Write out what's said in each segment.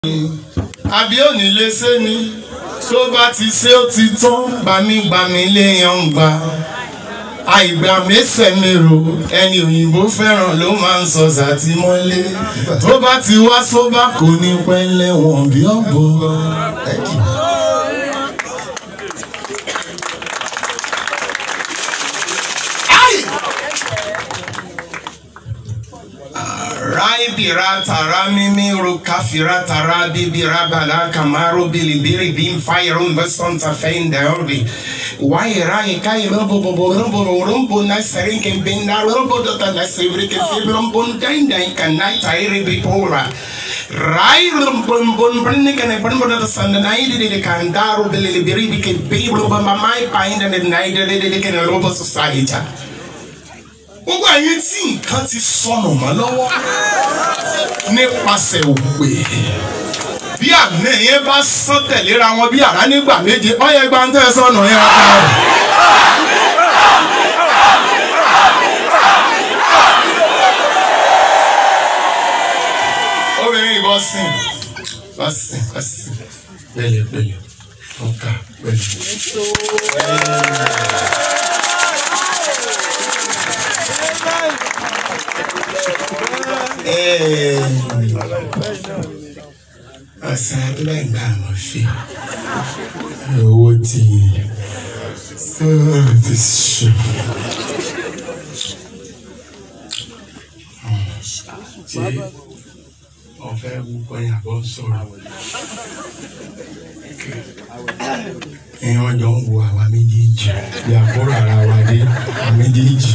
àbí òní lè ṣe ni tó bá ti ṣe ó ti tán gbàmígbàmí léèyàn ń gbà àìgbà mẹ́sẹ̀ mẹ́rò ẹni òyìnbó fẹ́ràn ló máa ń sọ sàtìmọ́lé tó bá ti wá sóbà kò ní pẹ́ lẹ́wọ̀n bí ọ̀bọ. Raibira tara mimi rukafira tara bibira bala kamaro bilibiri bim fire baston ta fein da orbi wai rai kai rumbo bo rumbo rumbo na serin ken bin na rumbo do ta na sevri ken fibrum bun dai dai kan nai tai bi pora rai rumbo bun bun ne kan bun bun da san na idi de kan daro bilibiri bi ken bi rumbo ma mai pa inda ne nai de de ken rumbo society gbogbo àyè tí nǹkan ti sọnù mọ́ lọ́wọ́ nípasẹ̀ òpè bí àná yẹn bá sán tẹ̀léra wọn bí àrá nígbà méje ọyẹ gba ń tẹ́ sọnù yẹn ká rẹ̀. obìnrin ìbọn sìn bá sìn bá sìn pẹ̀lẹ́ pẹ̀lẹ́ ọkà pẹ̀lẹ́. ọ̀sán adúlá ìgbà àwọn fi owó ti sọ̀rọ̀ ti ṣù. ṣé ọ̀fẹ́ wúkọ́ yẹn àbọ̀ sọ̀rọ̀ èèyàn jọ ń wo àwa méjèèjì bí àbúrò ara wa dé àwa méjèèjì.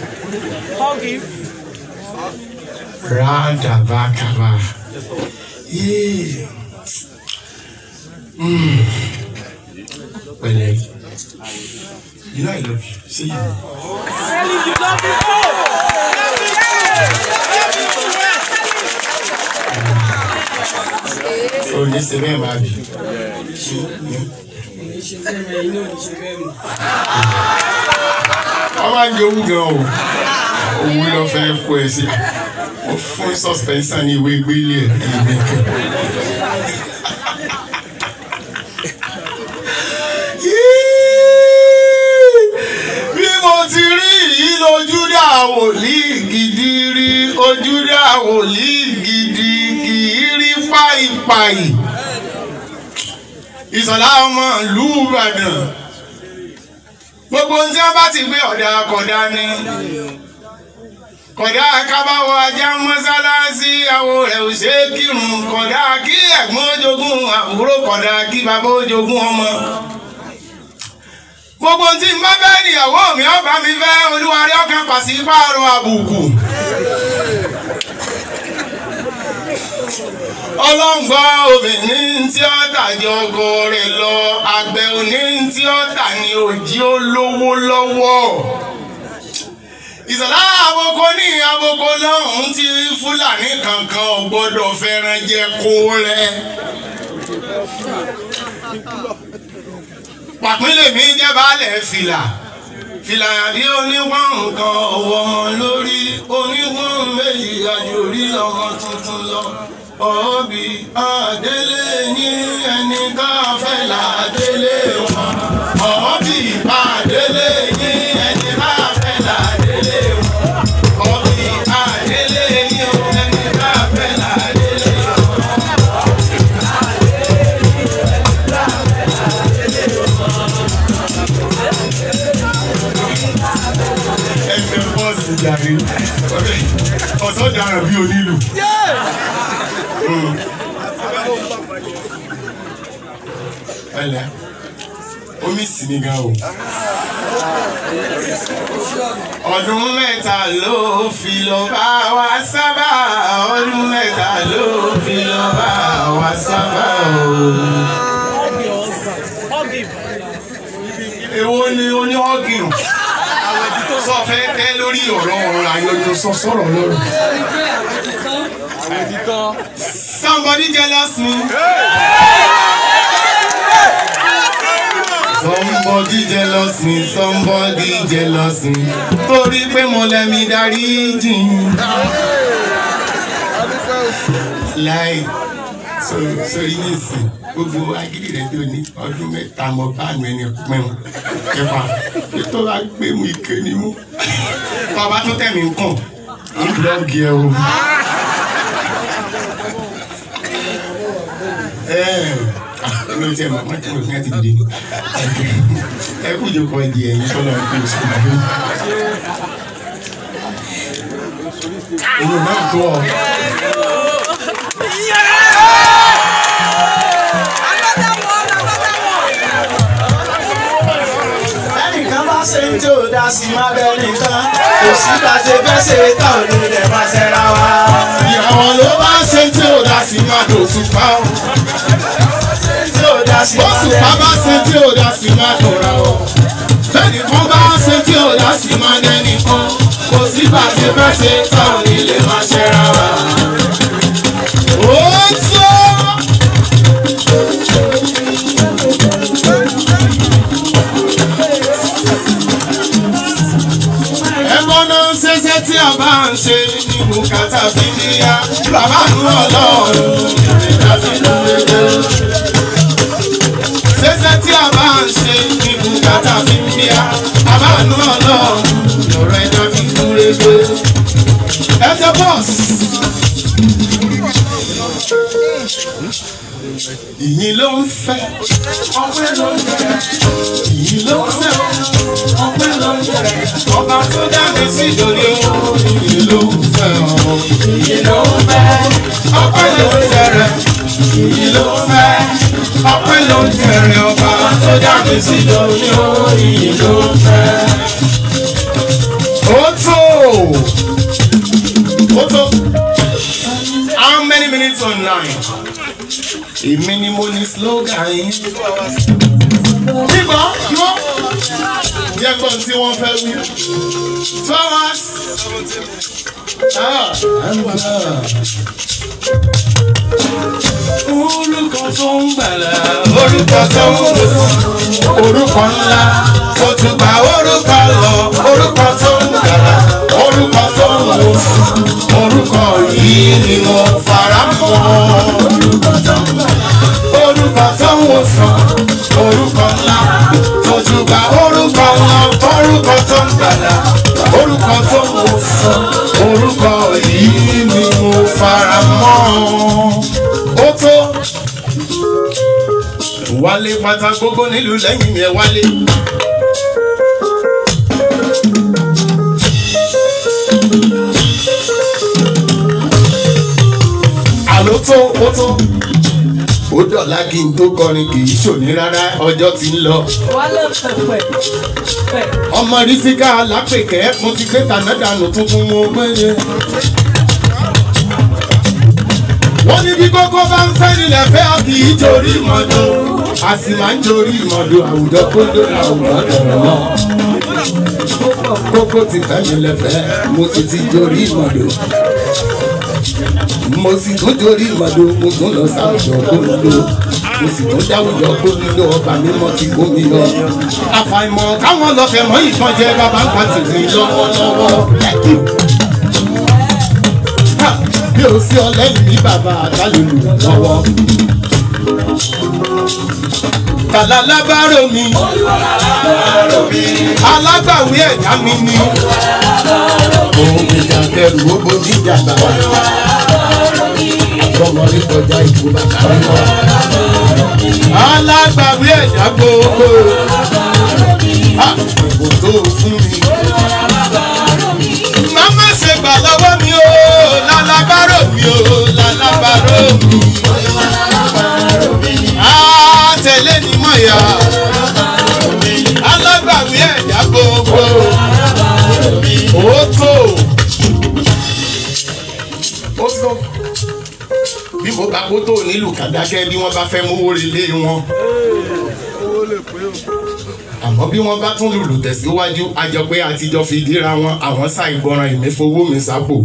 Radabakaba. Yeah. Mm. Pẹ̀lẹ́. You know I love you. Say you. Oh, ní ṣe bẹ́ẹ̀ máa bì. Wọ́n máa ń jẹ owó gan o. Owó lọ fẹ́ kó ẹ sí ó fún suspension ní ìwé gbélé ẹ̀ ẹ̀mí kan. bí mo ti rí yìí lójú dá wòlíì gidi rí ojú dá wòlíì gidi kì í rí páìpáì ìsọ̀lá ọmọ ìlú Ìbàdàn gbogbo ohun tí wọ́n bá ti gbé ọ̀dà kọ̀dá ni kódà kábàwọ ajá mọ́sálásí àwọ̀ rẹ̀ ò ṣe é kírun kódà kí ẹ̀gbọ́n ojogún àbúrò kódà kí bàbá ojogún ọmọ. gbogbo tí n bá bẹ́ẹ̀ níyàwó mi ọba mi fẹ́ olúwarí ọkàn pàṣípààrọ̀ àbùkù. ọlọ́ngbọ́ obìnrin tí ó tàjọ ọkọ rẹ̀ lọ àgbẹ̀ òní tí ó tà ní òjì olówó lọ́wọ́ ìsọ̀lá àboko ní àboko lọ́hùn tí fúlàní kankan ò gbọ́dọ̀ fẹ́ràn jẹ kó rẹ̀. pàpínlẹ̀ mi jẹ́ baálẹ̀ fìlà fìlà bí oníwọ̀n nǹkan ọ̀wọ́ wọn lórí oníwọ̀n méjì àjòrí ọmọ tuntun lọ. ọ̀ọ́bì àdélé ní ẹni tá a fẹ́ là délé wọn. ọ̀ọ́bì àdélé ní ẹni tá a fẹ́ là délé wọn. ọ̀ọ́bì àdélé ní ẹni tá a fẹ́ là délé wọn. ẹgbẹ́ bọ́ọ̀sì jàre ọ̀sán dára bí onílù. ẹlẹ omi sì ní gan o. ọdún mẹ́ta ló fi lọ bá wa sábà ọdún mẹ́ta ló fi lọ bá wa sábà o. èwo ni oníhọ́gìrì sọ fẹ́ tẹ́ lórí ọ̀rọ̀ ọ̀rọ̀ àyọjọ sọ sọ̀rọ̀ lọ́rùn. Somebody jealous me. Somebody jealous me, somebody jealous me. Torí pé mo lẹ́mi darí jìn. Like so sórí ní ìsìn gbogbo agídí rẹ tó ní ọdún mẹ́ta mọ báànù ẹni pẹ́ẹ́n kẹfà ètò wa gbé mu ike ni mú bàbá tó tẹ̀ mí ń kàn ń blọ́ọ̀gì ẹ o. ló tiẹ̀ mọ̀ mọ́tò ní àti dìde ẹ kú ìjókòó ẹ di ẹ̀yìn tó lọ́ọ́ pé oṣù tó fún èyí náà tó ọ. ẹnìkan bá ṣe ń tí ò dá sí má bẹ́ẹ̀ nìkan kò sí bá ṣe fẹ́ ṣe tán ò ní lè má ṣẹ́ra wa. ìyàwó ló bá ṣe tí ò dá sí má dòṣù pa ọ́. tí ò dá sí má bọ́sù bẹ́ẹ̀ pa bá ṣe tí ò dá sí má dòra ọ́. bẹ́ẹ̀ni kan bá ṣe tí ò dá sí má dẹ́nìkan kò sí bá ṣe fẹ́ ṣe tán ò ní lè má ṣẹ́ra wa. ó tó. ẹ̀kọ́ náà ń ṣẹṣẹ́ tí a bá ń ṣe ní bùkátà fi níyà bàbá nù ọlọ́run ìrìnà fi lóore. ṣẹṣẹ́ tí a bá ń ṣe ní bùkátà fi níyà bàbá nù ọlọ́run lọ́rọ̀ ẹ̀dá fi lóore. ẹsẹ̀ bọ́ọ̀sì. ìyìn ló ń fẹ́ ọpẹ́ ló ń yẹ ìyìn ló ń fẹ́ ọpẹ́ ló ń yẹ ọba tó dá mi sí ìdòdó ìyìn ló ń fẹ́ ọ ìyìn ló ń fẹ́ ọpẹ́ ló ń yẹrẹ ìyìn ló ń fẹ́ ọpẹ́ ló ń yẹrẹ ọba tó dá mi sí ìdòdó ìyìn ló ń fẹ́. ó tó ó tó how many minutes online? èmi ni mo ní slogan yín. Nígbà yó jẹ́ gbọ́n tí wọ́n fẹ́ wí. Flowers. Ah, Orúkọ tó ń gbàlà, orúkọ tó ń wò, orúkọ ńlá, tó tún gba orúkọ lọ, orúkọ tó ń gbàlà, orúkọ tó ń wò, orúkọ yìí ni mo fara mọ́ orúkọ tó ń wò sàn orúkọ ńlá tójú gba orúkọ ńlá orúkọ tó ń gbàdá orúkọ tó ń wò sàn orúkọ yìí ni mo fara mọ́ ó tó wálé pátá gbogbo nílùú lẹ́yìn mi ẹ wálé. àló tó ó tó ó dọ̀la kí n tó kọrin kì í ṣòní rárá ọjọ́ ti ń lọ. wálé pẹpẹ pẹ ọmọ rísíkà lápèkẹ́ mo ti gbé tànádànù tuntun mo gbére. wọ́n ní bí kókó bá ń fẹ́ nílẹ̀ fẹ́ ọ kì í torí ìmọ̀dó a sì máa ń torí ìmọ̀dó àwùjọ kóńdó àwùjọ dọ̀rọ̀ mọ́. kókó ti fẹ́ mi lẹ́fẹ̀ẹ́ mo sì ti torí ìmọ̀dó mo sì tún torí ìmọ̀dó mo tún lọ sáwùjọ kóńdó mo sì tún dáwùjọ kóńdó ọba mímọ́ ti kó mi lọ. àfàìmọ̀ káwọn lọ fẹ́ mọ́ ìkan jẹ bàbá ń pa tèmi lọ́wọ́lọ́wọ́. Ha! bí o sí ọlẹ́yìn ní bàbá àtàlùlù lọ́wọ́. Tàlà lábárò mi, alágbàwí ẹ̀dá mi ni. Òun ìjà bẹ̀rù ó bojú ìjà bàbá. Àgbọ̀mọdé kọjá ìbò bàbá mi lọ. Alágbàwí ẹ̀dá gbogbo. Àpò tó fún mi. Màmá ṣe gbà lọ́wọ́ mi o, lálábárò mi o, lálábárò mi. Á tẹ̀lé ni mọ̀ yá. Alágbàwí ẹ̀dá gbogbo. Ó tó. Ó tó. Bí mo bá kó tó nílùú kàdákẹ́ bí wọ́n bá fẹ́ mówó relé wọn àmọ́ bí wọ́n bá tún lùlù tẹ̀síwájú a jọ pé àtijọ́ fi díra wọn àwọn ṣàìgbọràn ìmẹ́fowó mi sápò.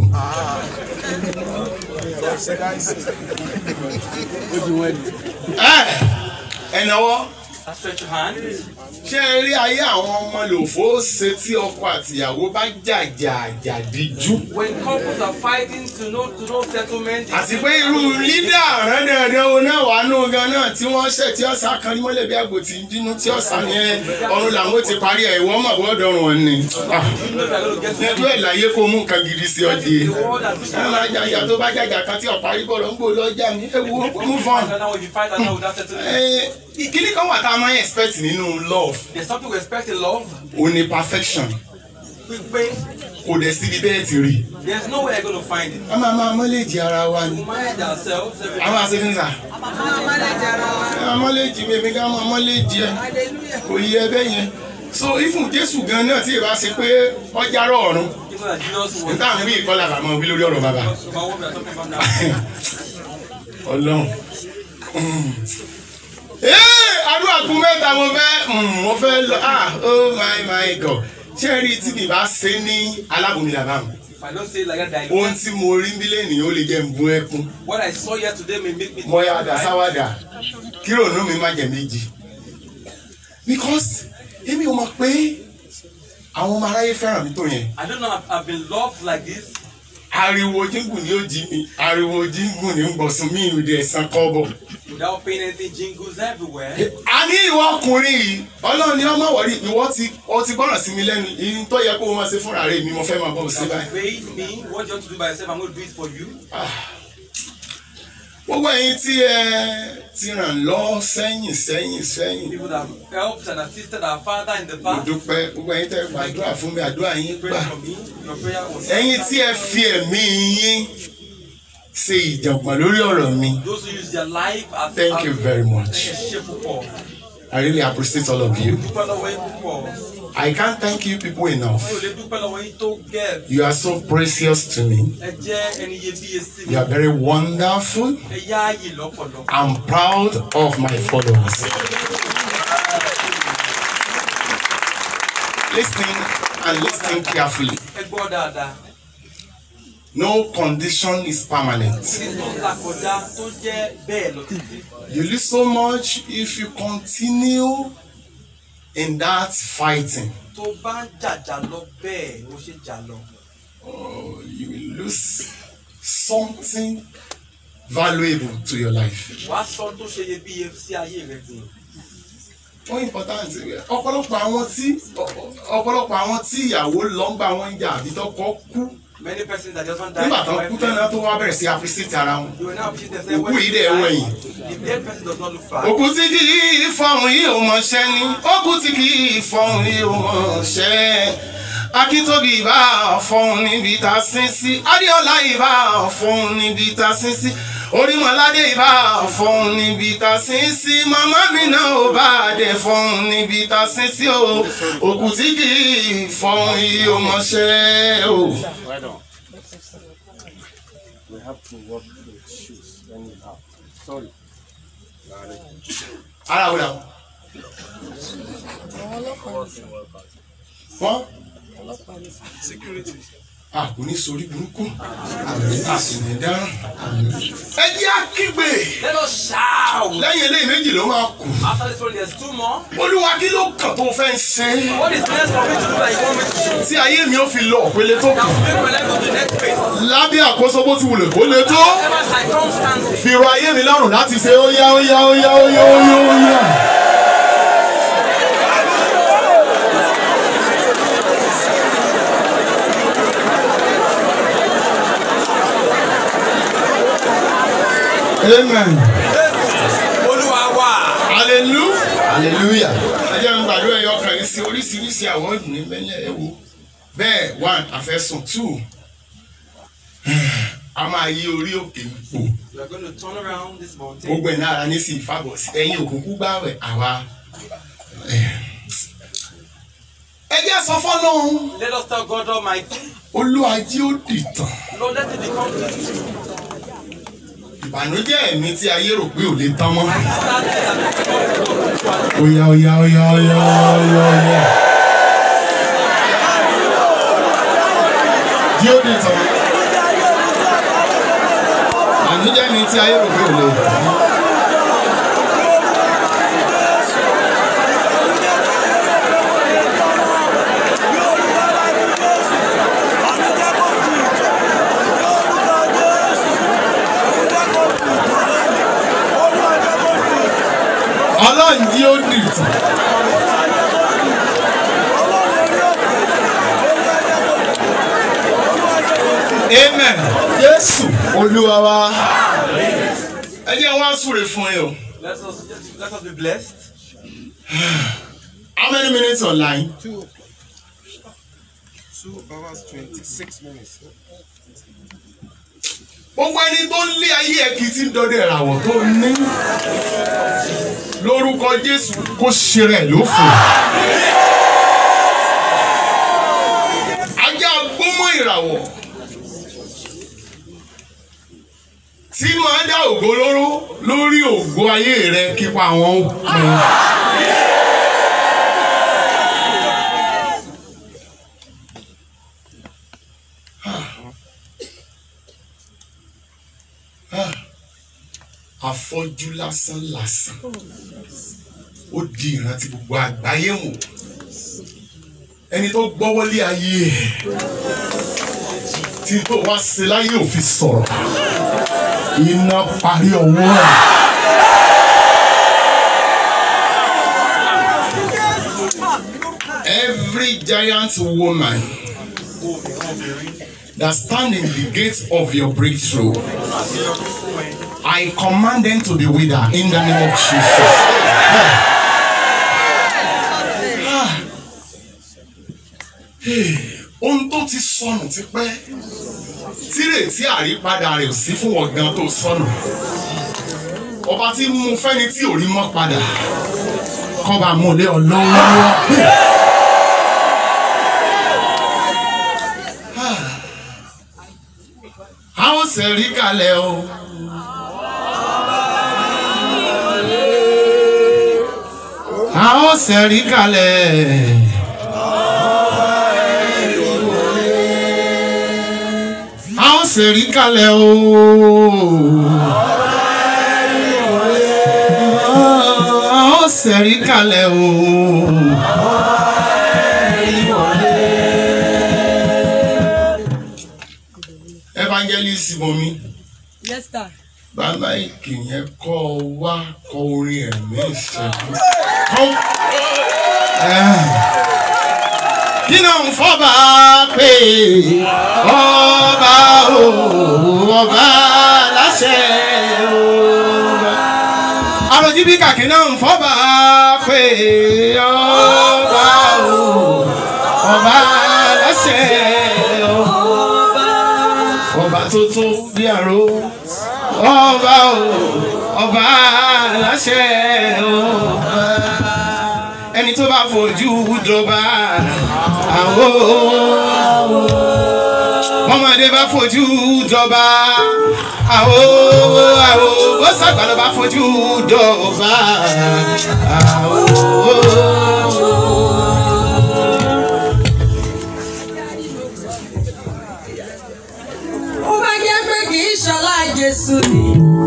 ẹ ẹ náwó Stretch your hand. ṣé ẹ rí ayé àwọn ọmọ lòfó ṣe tí ọkọ àtìyàwó bá jàjà àjàdíjú. When couples are fighting to no to no settlement, àti pé irú lídà rẹ́dẹ̀rẹ́dẹ́ wo náà wà nù gan náà tí wọ́n ṣẹ̀ tí ọ̀sà kan ní mọ́lẹ̀ bí àgbò tí ń dínú tí ọ̀sà yẹn ọ̀run làwọn ti parí ẹ̀ ìwọ́n mọ̀ bọ́ọ̀dọ̀ wọn ni. Ah, you know they're going to get to nẹ́tú ẹ̀ láyé kó mú nǹkan gidi sí ọdí. the world and push ẹ máa jàjà tó bá jàjà kan tí ọ̀parí bọ̀rọ̀ ń gbò lọ́jà mi ẹ wo mú fọ́n. And now if you fight and now without settlement, ìkíní kan wà tá a máa ń expect nínú love there's something we expect in love. ó ní perfection Pípé, kò dẹ̀ síbi bẹ́ẹ̀ ti rí. there's no way you're going to find it. a máa máa mọ́lẹ́jì ara wa ni. We manage ourselves every a máa ṣe fún sà. a mọ́lẹ́jì mi èmi ká máa mọ́lẹ́jì ẹ kò yí ẹ bẹ́ẹ̀ yẹn. so ifun jésù gan náà tí ìbá ṣe pé ọjà rọ ọ̀run You know that Jesus was níta àwọn bí ìkọlà bàmọ́ wí lórí ọ̀rọ̀ bàbá. about what we are talking about now. ọlọ́run. ee àdúrà kún mẹ́ta mo fẹ́ mm, mo fẹ́ lọ ah oh my my god ṣé ẹ rí tí mi bá ṣe ní alábòmí làbá mi. If I don't say it like that, I ohun tí mo rí nílé nìyẹn ó lè jẹ́ n bú ẹkún. what I saw here today may make me mo yà dà sáwádà kí rònú mi má jẹ méjì. because èmi ò mọ̀ pé àwọn ọmọ aráyé fẹ́ràn mi tó yẹn. I don't know, I've, I've been loved like this. ariwo jíngùn ni ó jí mi ariwo jíngùn ni ń gbọ̀sùn mi ìrùdí ẹ̀sán kọ́bọ̀. Without paying anything, jingles everywhere. a ní ìwọ ọkùnrin yìí ọlọ́run ni ọmọ wọ̀rí ìwọ ti ọ ti gbọ́ràn sí mi lẹ́nu ìyìn tó yẹ kó o máa ṣe fúnra rẹ mi mo fẹ́ máa bọ́ ọ sí You báyìí. paid me what you want to do by yourself. I'm going to do it for you. gbogbo ẹ̀yin tí ẹ ti ràn lọ sẹ́yìn sẹ́yìn sẹ́yìn People that have helped and assisted our father in the mo past. dúpẹ́ gbogbo ẹ̀yin tẹ́ gbàdúrà fún mi àdúrà yín Pray gbà for me. Your prayer was. ẹ̀yin tí ẹ fi ẹ̀mí yín ṣe ìjàngbọ̀n lórí ọ̀rọ̀ mi Those who use their life as thank you very much Ṣe púpọ̀. I really appreciate all of you Dúpẹ́ lọ́wọ́ yín púpọ̀. I can't thank you people enough Mi ò lè dúpẹ́ lọ́wọ́ yín tó gẹ̀. you are so precious to me Ẹ jẹ́ ẹni iyebíye sí mi. you are very wonderful Ẹ yáàyè lọ́pọ̀lọpọ̀. I'm proud of my followers. Listen and listen carefully. Ẹ gbọ́ dáadáa. No condition is permanent. Nínú làkọjá tó jẹ́ bẹ́ẹ̀ lọ títí. You lose so much if you continue in that fighting. Tó bá ń jàjà lọ bẹ́ẹ̀ ló ṣe jà lọ. Oh, you will lose something valuable to your life. Wàá sọ tó ṣe iyebíye sí ayé rẹ fún un. ó important ọ̀pọ̀lọpọ̀ àwọn tí ọ̀pọ̀lọpọ̀ àwọn tí ìyàwó lọ ń gbà wọ́n ń jà àbí tọkọ kú Many persons that just want to die. nígbà tó kú tán náà tó wá bẹ̀rẹ̀ sí appreciate ara wọn. You will now appreciate themselves Òkú when yìí they dẹ̀ die. wẹ̀yìn. The dead person does not look back. òkú tí kì í fọhùn yìí ò mọ̀ṣẹ́ ni òkú tí kì í fọhùn yìí ò mọ̀ṣẹ́ akíntóbi ìbá fọhùn níbi tá a sín sí adéọlá ìbá fọhùn níbi tá a sín sí orímọládé ìbá fọhùn níbi tá a sín sí màmá mi náà ò bá dé fọhùn níbi tá a sín sí o òkú tí kì í fọhùn yìí ò mọ̀ṣẹ́ o. Right on. We have to work with shoes anyhow. Sorry. ara wò làwọn. wọ́n. a kò ní sori burúkú a sì ní dáràn. ẹ jẹ́ àkígbe Let us shout. lẹ́yìn eléyìí méjì ló máa kù. After this one, there's two more. olúwa kí ló kàn tó fẹ́ ṣe. What is next for me to do that you want me to do? tí ayé mi ò fi lọ òpele tó That kù. will make my life go to the next phase. lábẹ́ àkóso bó ti wulẹ̀ kó le tó. Whatever circumstances. fi rọ ayé mi lọ́rùn láti ṣe ó yá ó yá ó yá ó yá ó yá ó yá. amen Olúwa wà. hallelujah hallelujah. ẹ jẹ́ n gbàdúrà ẹ̀yọ kan yìí sí oríṣiríṣi àwọn ìdùnnú mẹ́lẹ̀ ẹ̀ wo bẹ́ẹ̀ one àfẹ́sùn two a máa yí orí òkè pò We are going to turn around this mountain. gbogbo ẹ̀ náà ní sí ìfàbọ̀ sí ẹ̀yin òkùnkùn gbàwẹ̀ àwa. ẹ jẹ́ sọ fọ́lọ́run Let us tell God Almighty, olúwají ó dìtàn Lord, let it become history. ìbànújẹ́ mi tí ayé rò pé ò lè tán mọ́. Sadness that has become to God. Oya oya oya oya oya oya. Jí ó dìtàn. ìbànújẹ́ mi tí ayé rò pé ò lè tán mọ́. ọlọ́run jí ó dìtàn. amen jésù olúwa wa. ẹ jẹ́ wá súre fún yín o. Let us let us be blessed. how many minutes online. Two hours, 26 minutes. gbogbo ẹni tó ń lé ayé ẹ kì í ti ń dọdẹ ìràwọ̀ tó ní lórúkọ jésù kó ṣe rẹ̀ ló fò. ajá gbómọ ìràwọ̀ tí máa dá ògo lóró lórí ògo ayé rẹ kípa àwọn pin. afọ́jú lásán lásán ó di ìrántí gbogbo àgbáyé wò ẹni tó gbọ́wọ́lé ayé ẹ̀ tí tó wá sí láyé ò fi sọ̀rọ̀ iná parí ọwọ́ ẹ̀. Every giant woman that stand in the gates of your breakthrough. I command them to be wither in the name of Jesus. Ohun tó ti sọnù ti pẹ́, tírètí àrípadà rẹ̀ ò sí fún ọ̀gán tó sọnù. Ọba tí mú fẹ́ni tí ò rí mọ́ padà, kọ́ba mú lé ọlọ́wọ́. A ó ṣẹ̀rí kalẹ̀ o. a ó ṣẹ̀rí kalẹ̀. a ó ṣẹ̀rí kalẹ̀ o. a ó ṣẹ̀rí kalẹ̀ o. evangelist bomi Yes, sir. bàbá ìkì yẹn kọ́ ọ wá kọ orin ẹ̀mí ìṣẹ́gun. Kọ́- Eh. kí náà ń fọ́ba pé ọba o ọba láṣẹ o. àròjì bí kàkí náà ń fọ́ba pé ọba o ọba láṣẹ o. ọba tuntun bí àrò ọba o ọba aláṣẹ ọba ẹni tó bá fojú dọba àwo ọmọdé bá fojú dọba àwo àwo bó sàgbà ló bá fojú dọba àwo. ó bá jẹ́ pé kì í ṣọlá Jésù ni.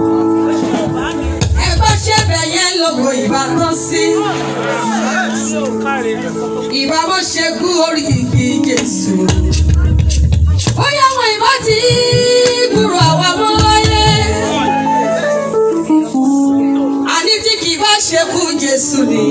ẹgbẹ́ ṣẹ̀bẹ̀ yẹn lógo ìbá tán sí. ìbá bó ṣe kú orí igi Jésù. ó yá wọn ìbá ti gbúrò àwa mọ́ láyé. àní tí kì í bá ṣe kú Jésù ni.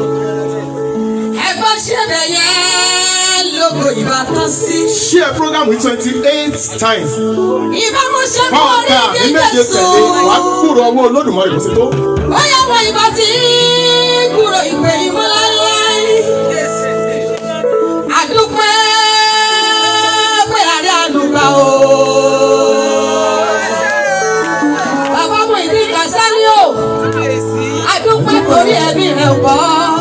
ẹgbẹ́ ṣẹ̀bẹ̀ yẹn lógo ìbá tán sí. share program with twenty eight times. ìbá mo ṣe kú Báwo orí ká igi ní méje Jésù. tẹ̀lé wàá kúrò ọwọ́ olódùmarè kò sí tó. bóyá wọn ìbá tí kúrò ìpè ìmọ̀láláì. àdúpẹ́ pé àrẹ àdúgbà o. bàbá mo ìdí kàsálí o. àdúpẹ́ torí ẹbí rẹ̀ wọ́.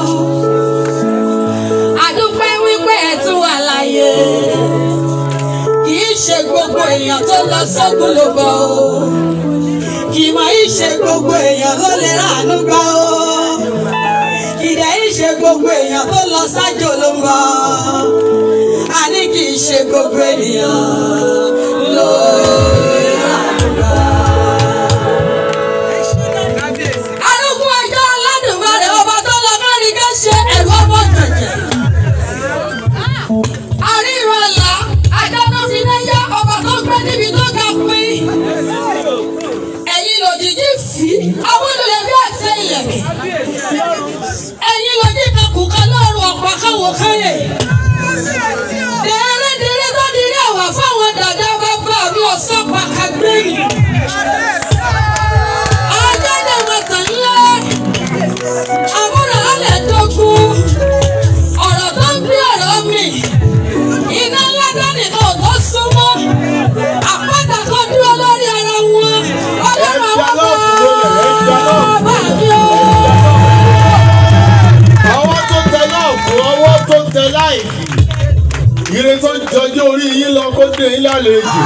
àdúpẹ́ wípé ẹ̀ tún wà láyé. kì í ṣe gbogbo èèyàn tó lọ sógun ló bọ̀ o kì í máa ń ṣe gbogbo èèyàn ló lè ránú gbà ó. Ìdẹ̀ yìí ṣe gbogbo èèyàn tó lọ sájò ló ń bọ̀. A ní kì í ṣe gbogbo ènìyàn ló lè ránú gbà. Arúgbó ọjọ́ aládùnmarè ọba tó lọ mẹ́rin ká ṣe ẹ̀rọ ọmọ jẹ̀jẹ̀. Àríran ọ̀la, adáná fi náà yá ọba tó gbé níbi tó ga pín ẹ̀yin lòdìdí fi àwọn olùyẹ bí àtẹ ilẹ̀kẹ̀. ṣe ń lálejò.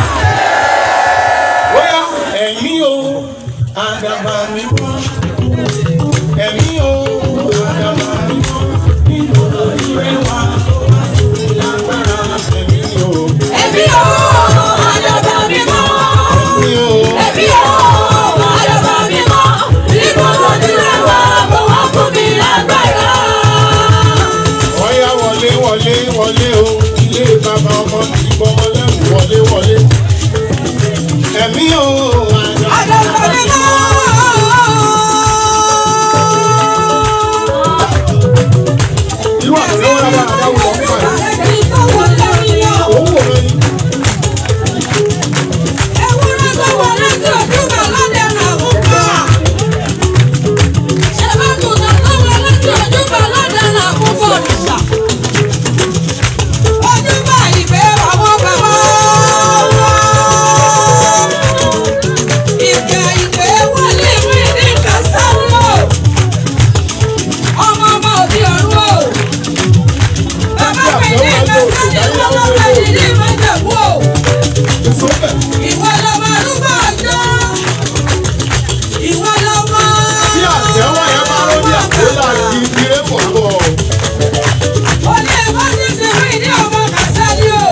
Bóyá ẹ̀mí o, àdàbà mi mọ́. Ẹ̀mí o, àdàbà mi mọ́. Nítorí ìrẹ́ wa tó bá sì ní lágbára. Ẹ̀mí o, Ẹbí o, àdàbà mi mọ́. ẹ̀mí o. Ẹbí o, àdàbà mi mọ́. Níbo lójú rẹ̀ wá, mo wá fún mi lágbára. Ọ̀yá wọlé wọlé wọlé o, ilé bàbá ọmọ ti gbọ́mọ lẹ́rù wọlé wọlé. Ẹ̀mí o, Àdàbà mi mọ́. irú àtẹ̀wọ́ lára àdáwò lọ fún àyè. Ìgbà wo lórí yọ? Òun wò lọ ní. Ewúrẹ́ tó wọlé tí ojúbà lọ́dẹ nà fún pa. Ṣé bá kùnà tó wọlé tí ojúbà lọ́dẹ nà fún fọ̀rùsà? Ojúbà ìgbé àwọn bàbá wa. Ìgbà ìgbé wọlé ìwé ní Kásánù. Ọmọ ọmọ òbí ọ̀run o. Bàbá mi ní Kásánù lọ́wọ́ bẹ̀rẹ̀ ní Májàmú o. Ìsọ́fẹ̀. Ìwọ lọmọ arúgbó ọjọ́. Ìwọ lọmọ. Tí àtẹ̀wọ́ yẹn bá rọ́ ní àpòlá kí ilé pọ̀ bọ̀. Olè bá ti ṣe fún ìdí ọmọ Kàsálí o.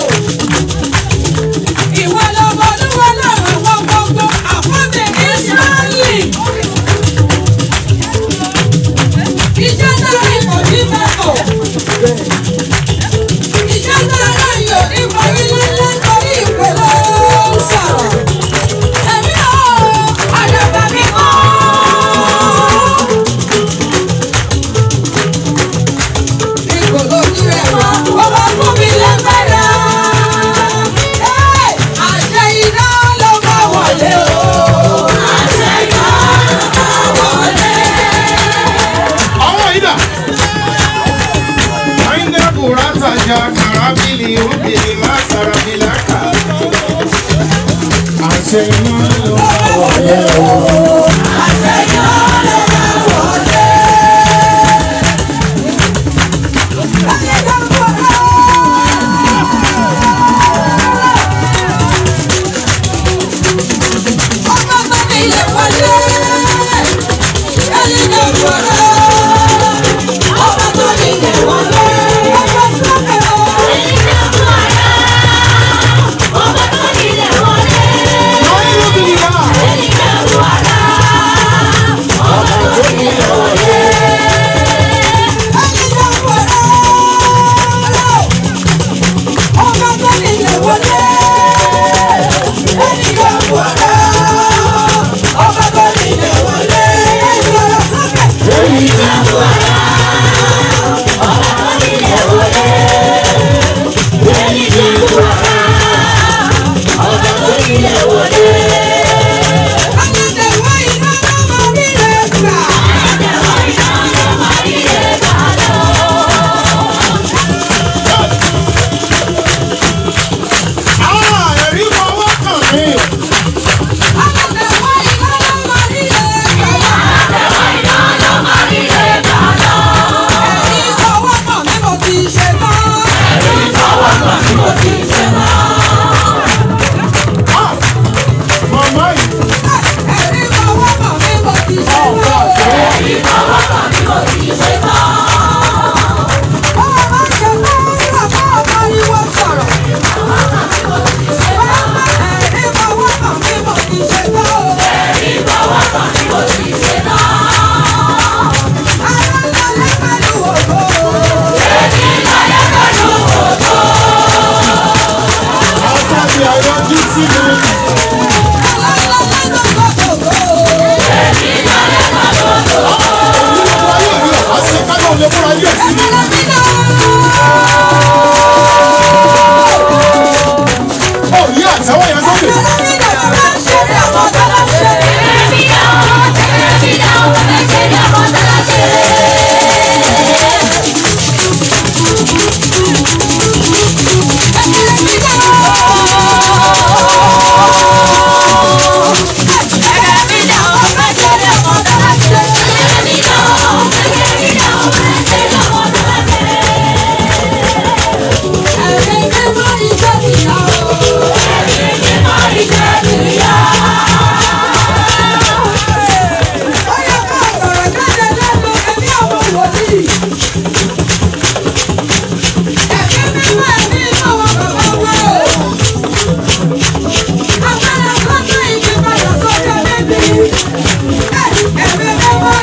Ìwọ lọmọ olúwa lọ́rùn wọn gbogbo àfọ́tẹ̀ Ísírẹ́lì. Iṣẹ́ náà rí kò ní mẹ́kọ̀. Iṣẹ́ náà ráyè ò ní parí lẹ́lẹ́ torí ìpè ló ń sọ̀rọ̀. Ẹ̀mí o, àdàbà mi mọ́. Ipò lójú rẹ̀ wá, ó wá fún mi lágbára. Ẹ́, Àṣẹ iná ló bá wọlé o. Àṣẹ iná ló bá wọlé. Ọwọ́ yìí dà. Àyìndé Bùrátà jà kàrábìlì obìnrin má sàràbìlà kà. Àṣẹ iná ló bá wọlé o. Àṣẹ iná ló bá wọlé. Láyé dáńgọ́ rẹ̀. Ọba tó ní ilé wọlé. Ẹni dáńgọ́ rẹ̀. Ọba tó ní ilé wọlé. Ọba sọ́kẹ̀ o. Ẹni dáńgọ́ rẹ̀. Ọba tó ní ilé wọlé. Lọ́yìn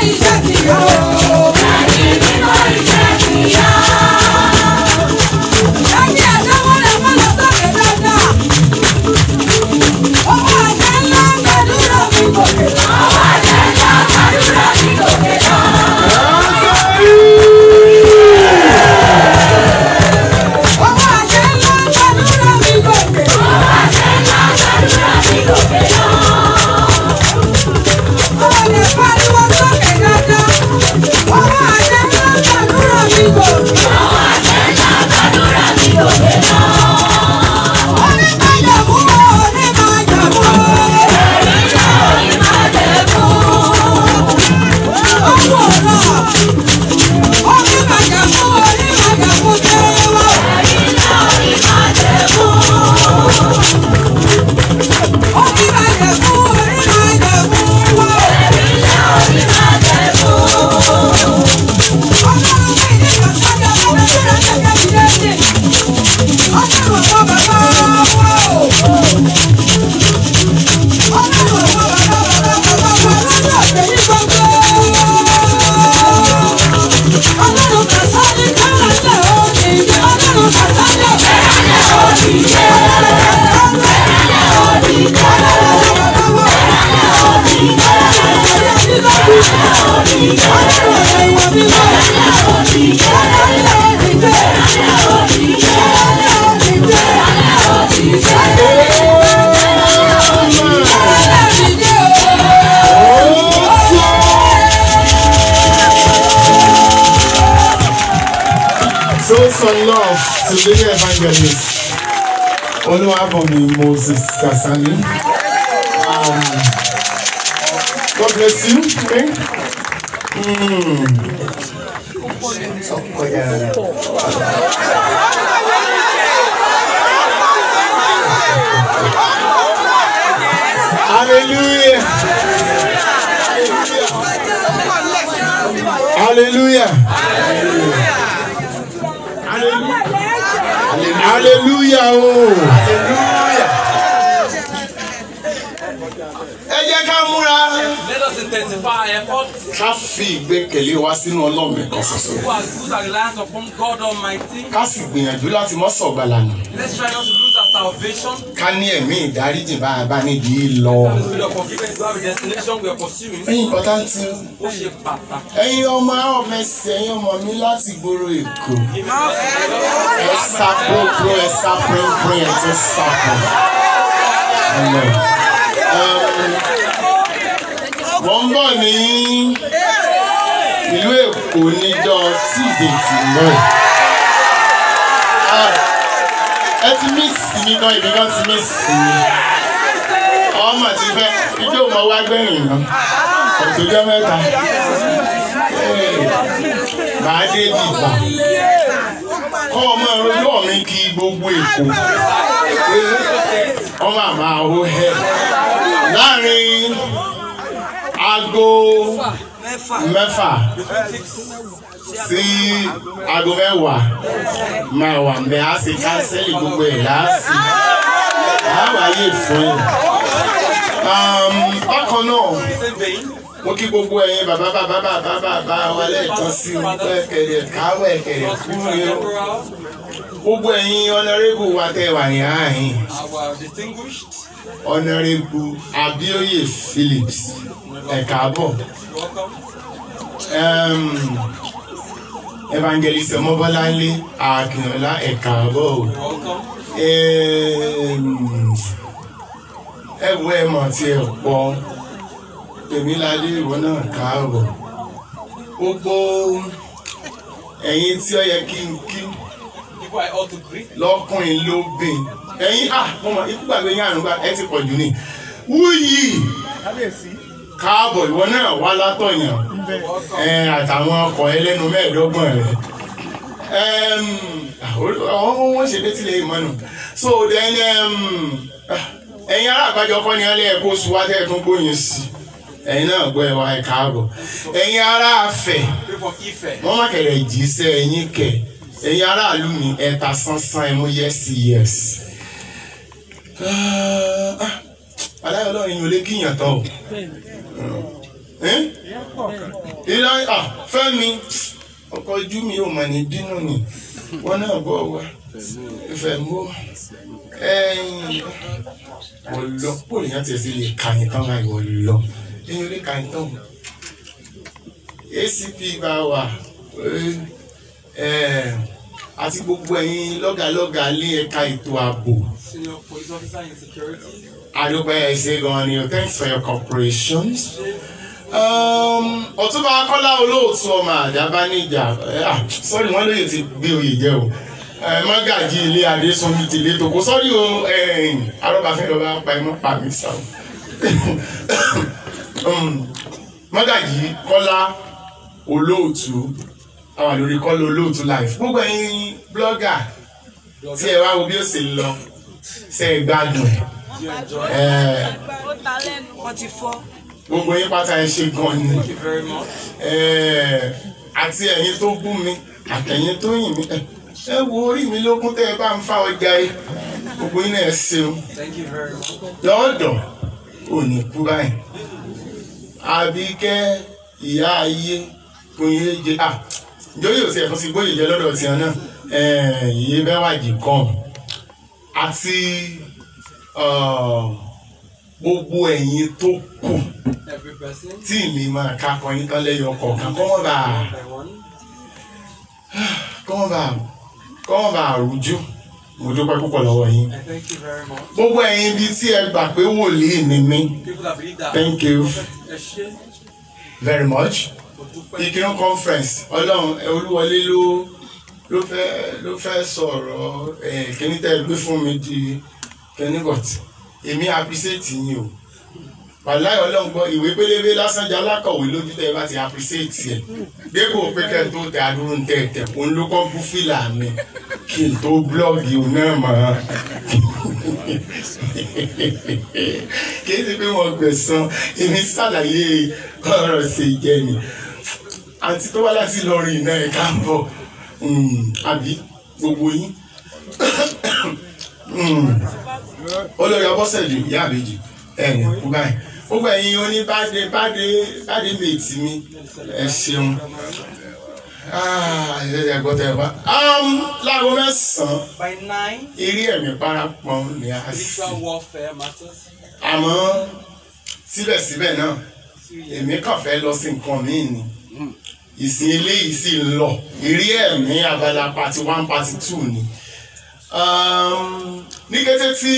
iṣẹ́ ti yọ. Ẹni àdáwọ́ rẹ̀ mọ́ lọ sókè dáadáa. Owó àjẹ́ ńlá gbàdúrà mi gòkè lọ. Owó àjẹ́ ńlá gbàdúrà mi gòkè lọ. Owó lè pariwo sókè dáadáa. Owó àjẹ́ ńlá gbàdúrà mi gòkè lọ. Onímọ̀jẹ̀mú onímọ̀jẹ̀mú. Ọ̀pọ̀ ọ̀rọ̀. Onímọ̀jẹ̀mú onímọ̀jẹ̀mú tẹ́lẹ̀ wá. Onímọ̀jẹ̀mú onímọ̀jẹ̀mú wá. Ọlọ́run mi ní ìgbàsọ́jà lọ́dún tí ó ṣe kẹ́kẹ́ ìdẹ́sẹ̀. Ọlọ́run ọ̀pọ̀ bàbá wá o. Ọlọ́run ọ̀pọ̀ bàbá bàbá bàbá wá lọ́dún ọ̀sẹ̀ ní gbogbo. Ọlọ́run kàsálí káràlẹ̀ òní. Ọlọ́run kàsálí káràlẹ̀ òní. Ọlọ́run kàsálí káràlẹ̀ òní. So some love to the evangelist. Oluwabomi Moses Kasani. Um, God bless you. Okay? Mm. Oh, yeah. Hallelujah. Hallelujah. Hallelujah. Oh. Ẹ jẹ́ ká múra. Let us intensify our efforts Ká fi ìgbẹ́kẹ̀lé wa sínú Ọlọ́run nìkan ṣoṣo. who has put our reliance upon God Almighty. Ká sì gbìyànjú láti mọ́ sọ̀gbàlànà. Let's try not to lose our salvation. Ká ní ẹ̀mí ìdáríjì bá a bá níbi lọ. That is with your forgiveness to have a destination we are pursuing. Ẹyin ìpọ́tántì Ó ṣe pàtàkì. ẹ̀yin ọmọ ọ̀mẹsẹ̀ ẹ̀yin ọmọ mi láti gbòòrò Èkó. Ẹ sá púrúpúrú ẹ sá púrúpúrú ẹ tún sá pọ̀. Wọ́n ń bọ̀ ní ìlú Èkó níjọ́ tíìdé tì mọ́ ẹ̀. Ẹ ti mí sí mi gan, ìbí gan ti mí sí mi. Ọmọ ti fẹ́ ijó mọ wá gbẹ̀yìn náà. Ọ̀tọ́jọ́ mẹ́ta. Màá dé bìbà. Kọ́ ọmọ ọjọ́ mi kí gbogbo Èkó. Ọmọ àmà ó hẹ́. Láàrin aago mẹ́fà sí aago mẹ́wàá máa wà mẹ́ á sì kánsẹ́lì gbogbo ẹ̀ láàsì. Àwáyé fún yìí. Bákan náà Same vein. mo kí gbogbo ẹ̀yin bàbá bàbá bàbá bàbá wa lẹ́ẹ̀kan sí i pé kẹ̀rẹ̀ káwọ̀ ẹ̀kẹ̀rẹ̀ kúrò yẹn o. Temporal, gbogbo ẹ̀yin ọ̀nàrẹ́bù wa tẹ́ wà ní ààyìn our distinguished. ọ̀nàrẹ́bù Abíóyè Phillips ẹ̀ka bọ̀ Welcome. evangelist ọmọbọ́láńlé akínọlá ẹ̀ka bọ̀ o. Welcome. ẹ̀wọ́ ẹ̀ mọ̀ tí ẹ̀ pọ̀ tèmíládé ìwọ náà káàbọ̀ gbogbo ẹ̀yin tí ó yẹ kí n kí People I ought to greet. lọ́kùnrin lóbìn ẹ̀yin ah mo mọ̀ ikú gbàgbé yín àrùn gbà ẹ ti pọ̀ jù ní wúyì káàbọ̀ ìwọ náà wá látọ̀yàn ẹ àtàwọn ọkọ̀ ẹlẹ́nu mẹ́ẹ̀ẹ́dọ́gbọ̀n rẹ̀ ọ̀hún wọ́n ṣe dé tilẹ̀ ìmọ̀nù so then um, ah, ẹ̀yin ará àgbájọ kọ́ ni wọ́n lé ẹ̀kọ́ oṣù wá tẹ́ ẹ̀ tún gbóyin sí ẹ̀yin náà gbọ́ ẹ̀ wá ẹ̀ káàbọ̀ ẹ̀yin ará afẹ́ Pray for Ife. wọ́n má kẹ̀rẹ̀ jí sẹ́ ẹ̀yin kẹ̀ ẹ̀yin aráàlú mi ẹ̀ta sánsán ẹ̀ mú yẹ́sì yẹ́sì. aláyọ̀ ọlọ́run yìí ò lè kíyàn tán o Ẹ́n? ìlà à fẹ́mi ọkọ̀ ojú mi ò mọ̀ ní dínú ni wọ́n náà bọ̀ wá ìfẹ́ mú ẹ̀yìn wọ́n lọ pòlì yẹn ti ṣe lè ka yín tán láì wọ́n lọ ẹ̀yìn lè ka yín tán acp bá wà ẹ̀ àti gbogbo ẹ̀yin lọ́gàlọ́gà lé ẹ̀ka ètò ààbò Senior police officer in security. àdúpẹ́ ẹ̀ ṣe gan ni o thanks for your cooperation. Um, ọ̀túnba akọ́lá olóòtú ọmọ àdábánijà eh, ah, sorry wọ́n lóye ti gbé oyè jẹ́ o Eh, mọ́gàjì ilé adésúnjú ti lé tòkó sọ́rí o eh, arọ́bàfin lọ́ba pa ẹ̀ mọ́ pa mí sá o Um, mọ́gàjì kọ́lá olóòtú àwọn lórí kọ́lá olóòtú live gbogbo ẹ̀yin blọ́gà tí ẹ wá wo bí ó sì lọ ṣe é gbádùn You enjoy. ẹ̀ wọ́n ti fọ́. gbogbo yín pátá ẹ ṣe gan ni. Thank you very much. Ẹ, àti ẹ̀yin tó bú mi àtẹ̀yin tó yìn mí ẹ, ẹ wo orí mi lókun tẹ́ ẹ bá ń fa ọjà yìí gbogbo yín náà ẹ ṣeun Thank you very much. lọ́dọ̀ ò ní kú báyìí Àbíkẹ́ ìyá ayé kòye jẹ à ìjọyè ò sí ẹ̀fọ́ sí gbóyè jẹ lọ́dọ̀ tiẹ̀ náà ìyé bẹ́wàjì kan àti uh, gbogbo ẹ̀yin tó kù Every person. tí mi máa ká kọyín tán lẹ́yọ kọ̀ọ̀kan kọ́ wọ́n bá One by one. kọ́ wọ́n bá kọ́ wọ́n bá rújú mo dúpẹ́ púpọ̀ lọ́wọ́ yín. I thank you very much. gbogbo ẹ̀yin bíi tí ẹ gbà pé wòlíì ni mí People that believe that. Thank you. Ẹ ṣé. very much. Mo dúpẹ́. ìkírun conference ọlọ́run ẹ, olúwọlé ló ló fẹ́ ló fẹ́ sọ̀rọ̀ ẹ̀ kíní tẹ́ ẹ gbé fún mi di kíní but èmi appreciate yín o wàláyé ọlọ́run gbọ́ ìwé pélébé lásán jẹ́ alákọ̀wé lójú tẹ́ ẹ bá ti appreciate ẹ̀ dépò pé kẹ́ ẹ tó tẹ adúrú ń tẹ̀ tẹ̀ òun ló kọ́ bú fìlà mi kí n tó blọ́ọ̀gì òun náà mọ̀ ọ́n kì í ṣe pé wọ́n gbẹ̀san èmi ṣàlàyé ọ̀rọ̀ ṣe jẹ́ ni àti tó wá láti lọrin iná ẹ̀ káàbọ̀ àbí gbogbo yín olórí ọbọ̀sẹ̀lú ìyá àbèjì ẹ̀yìn kú báyìí gbogbo ẹ̀yin oní báde báde báde méjì mi ẹ ṣeun ẹ̀ẹ́dẹ̀ gbọ́dọ̀ ẹ̀ wá. láago mẹ́sàn-án By nine, eré ẹ̀mí parapọ̀ ni a sì spiritual warfare matters. àmọ́ síbẹ̀síbẹ̀ náà èmi kàn fẹ́ lọ sí nǹkan míì ni ìsìn eléyìí sì ń lọ eré ẹ̀mí abala party one party two ni Um, ní kété tí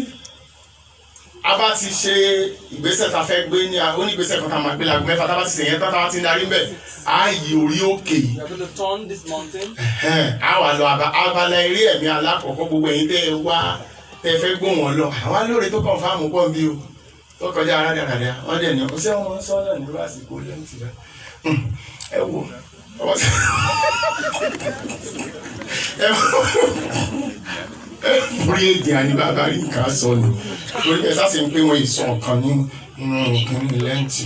a bá ti ṣe ìgbésẹ̀ tá a fẹ́ gbé ní onígbésẹ̀ kan tá a máa gbé láago mẹ́fà tá a bá ti ṣèyẹn tán tá a bá ti ń darí bẹ̀ á yí orí òkè yìí We are going to turn this mountain. Ẹhẹ́n, a wà lọ aba- abala eré ẹ̀mí alákọ̀ọ́kọ́ gbogbo ẹ̀yin tẹ́ ẹ wá tẹ́ ẹ fẹ́ gbó wọn lọ àwọn alóore tó kàn fáàmù pọ̀ bí o tó kọjá aládàradà wọ́n dẹ̀ ní ọ̀sẹ̀ wọn sọ náà ní lásìkò lẹ́yìn tìrẹ ẹ wò ọwọ́ sí ẹ wò ẹ fúri èdè àní bàbá rí nǹkan sọ ni torí ẹ sáà sì ń pé wọn ìsọ ọ̀kan ní nǹkan ní lẹ́ǹtì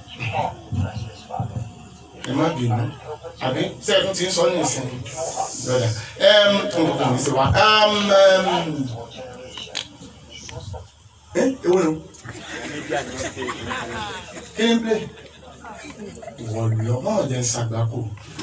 ẹ má bínú àbí sẹ́ẹ̀kún ti ń sọ ní ìsìn lọ́dà ẹ̀m nǹkan kò ní sí wa ẹ̀m ẹ̀m ẹ̀ ewu ni kí ni play wọ́n lọ máa jẹ́ ṣàgbákò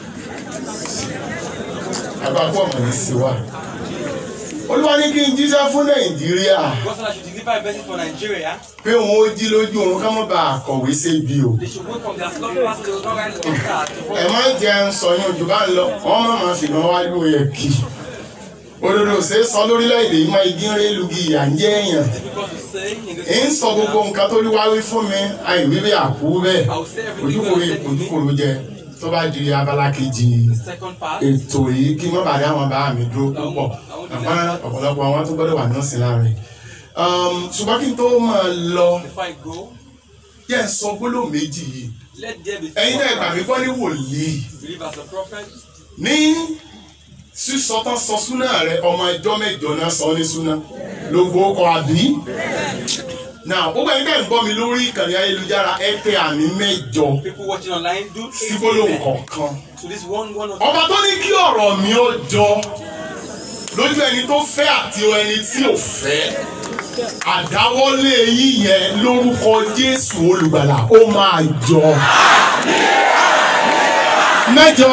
àgbákò ọmọ ní sí wa olúwa ní kí n jíṣẹ́ fún nàìjíríà God said I should deliver a message for Nigeria. pé òun ó jí lójú òun ká má bàa kọ̀wé sébi o They should wake from their slumber as they will not rise from that. ẹ má jẹ́ ń sọ yín ojú bá ń lọ wọ́n má máa fìgbọ́n wá ló yẹ kí òdodo ṣe é sọ lórílẹ̀‐èdè yìí máa igi ń ré lugi ìyà ń jẹ́ èèyàn Difficult to say in this ń sọ gbogbo nǹkan tó wá wí fún mi àìwí bí àkú bẹ́ẹ̀ I will say everything ojúkòrò God said to me. ojúkòrò jẹ tó bá di abala kejì Second part. ètò yìí kí wọ́n bá dá àwọn bá mi dúró púpọ̀ àmọ́ ọ̀pọ̀lọpọ̀ àwọn tó gbọ́dọ̀ wà nọ́ọ̀sì láàrin ṣùgbọ́n kí n tó máa lọ Before I go, yẹ ń sọ gbólóhùn méjì yìí let there be ẹ̀yin náà gbà mí gbọ́ ní wòlíì believe as a prophet. ní sísọ tán sọ súná rẹ ọmọ ẹjọ́ mẹ́jọ náà sọ ní súná ló gbó kọ àbí. náà gbogbo ẹni tẹ́ ń gbọ́ mi lórí ìkànnì ayélujára ẹ tẹ àmì mẹ́jọ People watching online do sí eight gbólóhùn amen kọ̀ọ̀kan. to this one one of ọba tó ní kí ọ̀rọ̀ mi ó jọ lójú ẹni tó fẹ́ àti ẹni tí ò fẹ́ àdáwọ́lé yín yẹn lórúkọ Jésù olùgbàlà ó máa jọ. mẹ́jọ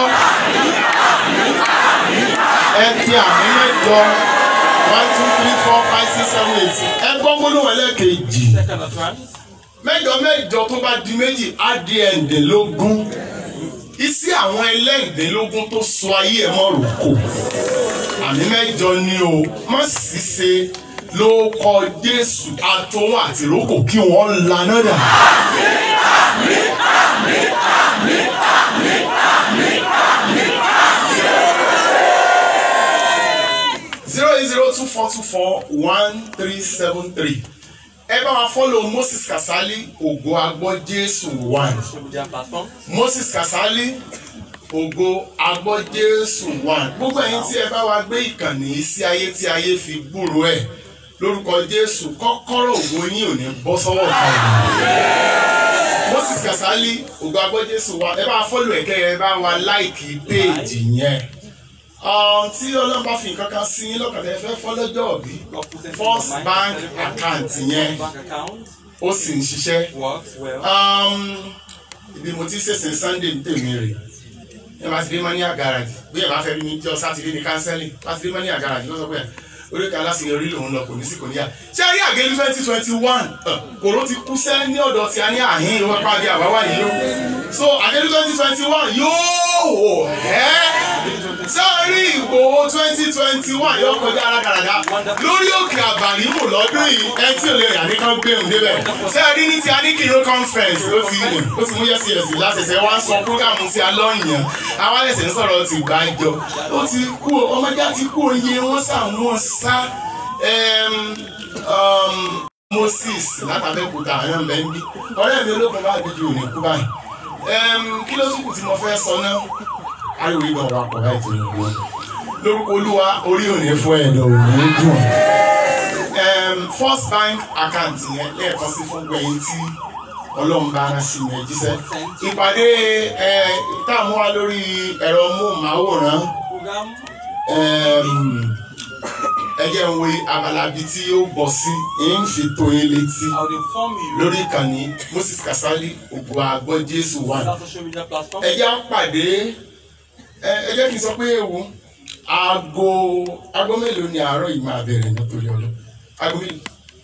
ẹ ti àmì mẹ́jọ one two three four five six seven eight ẹ gbọ́ gbólóhùn ẹlẹ́kejì Second utterance. mẹ́jọ mẹ́jọ tó bá di méjì á di ẹ̀ǹdínlógún iṣẹ́ àwọn ẹlẹ́ǹdínlógún tó sọ ayé ẹ̀ mọ́ rògbò àmì mẹ́jọ ni o má sì ṣe ló kọ Jésù àtòun àti ìrókò kí wọ́n laná dà. zero eight zero two four two four one three seven three ẹ bá wa follow Moses Kasali ògo agbọ́ Jésù one Social media platform. Moses Kasali ògo agbọ́ Jésù one gbogbo ẹ̀yin tí ẹ bá wa gbé ìkànnì yìí sí ayé tí ayé fi gbúrò ẹ̀ lórúkọ Jésù kọ́kọ́rọ́ ògo yín ò ní bọ́ sọ́wọ́ ọ̀tá ìlú Moses Kasali ògo agbọ́ Jésù one ẹ bá wa follow ẹ̀kẹ́ ẹ bá wa láìkì péèjì yẹn um, tí ọlọ́run bá fi nǹkan kan sí yín lọ́kàn tẹ́ fẹ́ fọ́ lọ́jọ́ òbí God put it in First your mind. bank Everybody, account First yẹn. Bank account ó sì ń ṣiṣẹ́. works well. Um, ibi mo ti ṣèṣin Sunday ní tèmi rè ẹ bá ti dé mania garage bí ẹ bá fẹ́ rí mi jọ sátidé ní kánsẹ́lì bá ti dé mania garage ló sọ pé oríkà aláṣeyọrí lòun lọ kò ní sí kò níyà ṣé ẹ rí àgẹ́lú twenty twenty one kòró ti kú sẹ́ ní ọ̀dọ̀ tí a ní àhín ìwé pàdé àbáwá yìí ó so àgẹ́lú twenty twenty one yóò wò ẹ́ sọ́ọ́rí Ìgbòho twenty twenty one yóò kọjá alágàràgà lórí òkè àbàrímù lọ́dún yìí ẹ tí ò lè rà ní kan gbé òun débẹ̀ sẹ́ẹ̀rí ní ti aníkìró conference ó ti ó ti mú yẹ́sì yẹ́sì láṣẹṣẹ wá sọ fúgàmù sí alọ́yàn àwọn ẹ̀sẹ̀ ń sọ̀rọ̀ ti gbàjọ ó ti kú ọmọdé ti kú oye wọn sàwọn sá ẹm, um, Moses látàbẹ́kúta àwọn ọmọ ẹ̀ ń bí ọ̀rẹ́ mi ológun bá gbèjì òní kú báyìí ẹm, kí ló tún kù tí mo fẹ́ sọ náà ariwo ìgbà wà pọ̀ láì tó yẹn wọn lórúkọ olúwa orí òní fún ẹ̀dọ̀ òní dùn um, first bank account yẹn lẹ́ẹ̀kan sí fún gbẹ̀yìn tí ọlọ́run bá rán sí mi jíṣẹ́ ìpàdé ẹ, táwọn wá lórí ẹ̀rọ móhùnmáwòrán Program. um, ẹ jẹ́ ń wo abala bíi tí ó bọ̀ sí ń fi tó yín létí I will inform you. lórí ìkànnì Moses Kasali ògo àgbọ̀ Jésù one That social media platform. ẹ jẹ́ á pàdé ẹ ẹ jẹ́ kí n sọ pé ewu aago aago mélòó ni àárọ̀ yìí máa bẹ̀rẹ̀ nítorí ọlọ́ aago mélòó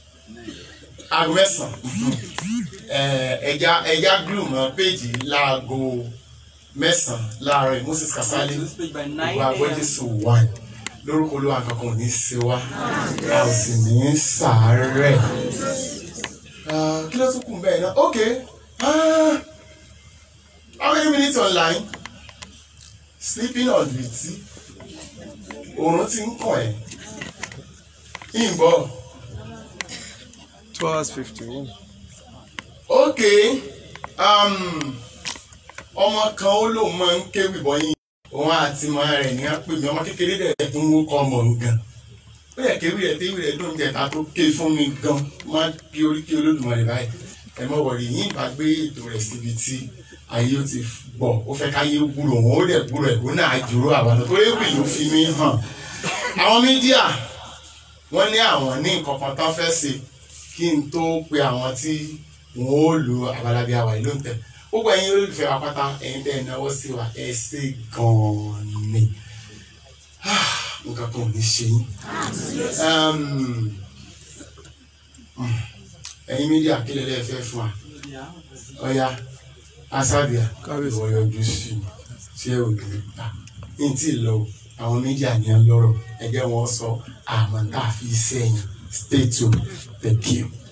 aago mẹ́sàn-án ẹ ẹja ẹja glue mọ́ péjì láago mẹ́sàn-án láàárọ̀ yìí Moses Kasali To this page by 9 ògo àgbọ̀ a.m. Jésù one lórúkọ olúwa kankan ò ní í ṣe wá a ò sì ní í sàárẹ̀ Ah, kí ló tún kù bẹ́ẹ̀ náà ok ah, how many minutes online sleeping on duty oorun ti ń kàn ẹ́ ìbọ̀ Two hours fifty-one. ok um, ọmọ kan ó lóun máa ń kéwì bọ́yìn òun àti mọ rẹ̀ ní apè mi ọmọ kékeré dẹ̀ tó ń wó kọ́ ọmọ òun gan ó yẹ kéwì rẹ̀ téwì rẹ̀ dùn jẹ̀ta tó ké fún mi gan má kí orí kí olódùmarè báyìí ẹ mọ̀ wọ̀rì yín bá gbé ètò rẹ̀ síbi tí ayé ó ti bọ̀ ó fẹ́ káyé gbúrò òun ó dẹ̀ gbúrò ẹ̀ ó náà jùrò àwọn tó ewì ló fi mí hàn àwọn mídíà wọ́n ní àwọn ní nǹkan kan tán fẹ́ ṣe kí n tó pe àwọn tí wọn ó lo abalabi àwà ìlú ń tẹ gbogbo ẹ̀yin olólùfẹ́ wa pátá ẹ̀yin tẹ́ ẹ náwó sí wa ẹ ṣe gan-an ni Ah, nǹkan kan ò ní ṣe yín Um, mm, ẹ̀yin mídíà kí lẹ́lẹ́ fẹ́ fún wa ọ̀ya asábìà Kábíyèsí. ìwọ yọjú sí mi tí ẹ ò ní gbà ní tí ì lọ o, àwọn mídíà ní ẹ lọ́rọ̀ ẹ jẹ́ wọn sọ àmọ́ tá a fi sẹ́yìn stay tuned thank you.